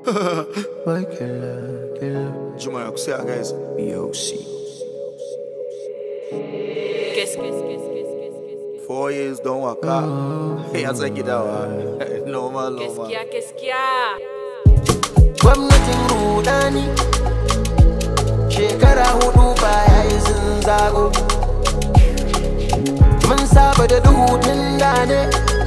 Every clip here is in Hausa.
Boy killer, killer. Juma ya kusa guys. BOC. Qu'est-ce que qu'est-ce qu'est-ce qu'est-ce Four years don waka. Ya tsaki dawa. Normal, qu'est-ce normal. qu'il y a qu'est-ce qu'il y a Gwamnatin rudani shekara hudu baya yi sun zago. Mun saba da duhu tun da ne,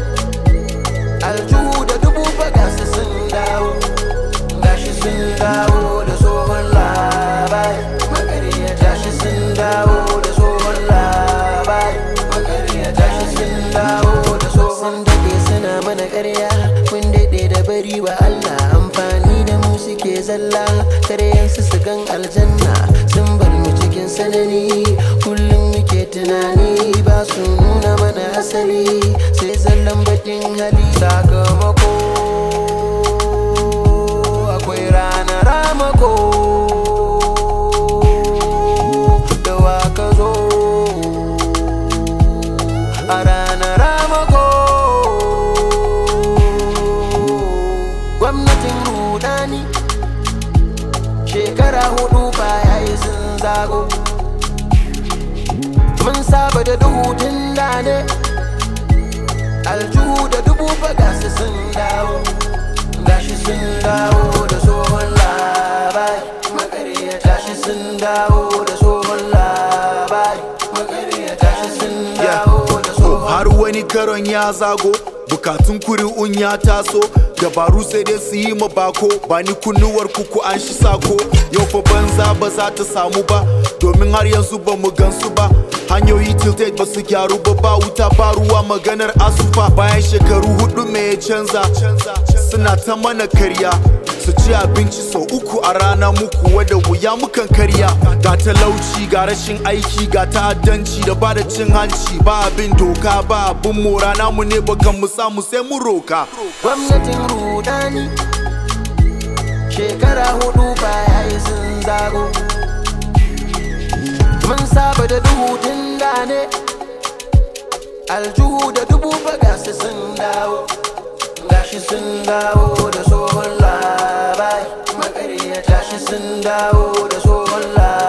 aljuhu da dubu bagasa sun dawo. Gashi sun dawo da tsohon labari, makariyata shi sun dawo da tsohon labari, makariyata shi sun dawo da tsohon Sun daɗe suna mana ƙarya, mun daɗe da bari wa Allah amfani da mu suke zalla, karyansu su gan aljanna, sun bar mu cikin sanani, kullum muke tunani ba su nuna mana asali, sai zallan bakin hali sakamako. akwai ranar ramako da waka zo a ranar ramako gwamnatin rudani shekara hudu baya yi sun zago mun saba da duhu tun da ne aljuhu da dubu bagasa sun dawo gashi sun dawo da tsohon labari makariyata shi sun dawo da tsohon labari makariyata shi sun dawo da tsohon Har wani karon ya zago. Bukatun kuri'un ya taso dabaru sai dai su yi ma bako ba ni kunnuwar kuku an shi sako yau fa banza ba za ta samu ba domin har yanzu ba mu gansu ba hanyoyi tilted ba su gyaru ba ba wuta ba ruwa maganar asufa bayan shekaru hudu me ya canza suna ta mana karya su ci abinci sau uku a rana muku wadda wuya mukan karya ga talauci ga rashin aiki ga ta'addanci da ba da cin hanci ba abin doka ba abin mora namu ne bakan mu samu sai mu roka gwamnatin rudani shekara hudu baya yi sun zago mun saba da duhu tun da ne aljuhu da dubu bagasa sun dawo gashi sun dawo da tsohon labari makariyata shi sun dawo da tsohon labari